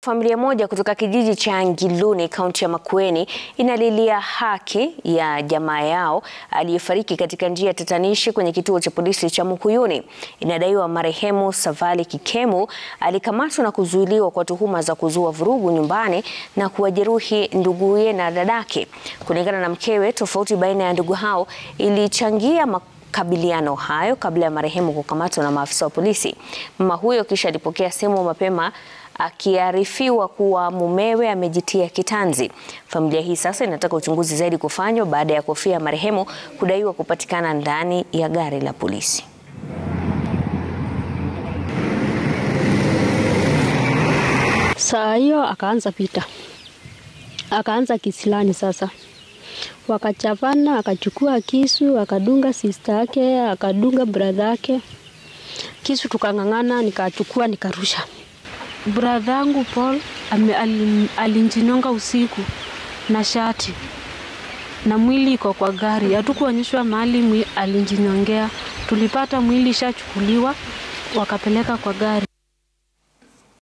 Familia moja kutoka kijiji cha Ngiluni kaunti ya Makueni inalilia haki ya jamaa yao aliyefariki katika njia tatanishi kwenye kituo cha polisi cha Mukuyuni. Inadaiwa marehemu Savali Kikemu alikamatwa na kuzuiliwa kwa tuhuma za kuzua vurugu nyumbani na kuwajeruhi nduguye na dadake. Kulingana na mkewe, tofauti baina ya ndugu hao ilichangia makabiliano hayo kabla ya marehemu kukamatwa na maafisa wa polisi. Mama huyo kisha alipokea simu mapema akiarifiwa kuwa mumewe amejitia kitanzi. Familia hii sasa inataka uchunguzi zaidi kufanywa baada ya kofia ya marehemu kudaiwa kupatikana ndani ya gari la polisi. Saa hiyo akaanza vita, akaanza kisilani. Sasa wakachapana, akachukua kisu akadunga sista yake, akadunga bradha yake kisu, tukang'ang'ana, nikachukua nikarusha Bradha yangu Paul alinjinyonga usiku na shati na mwili iko kwa gari, hatukuonyeshwa mahali alinjinyongea. Tulipata mwili ishachukuliwa wakapeleka kwa gari.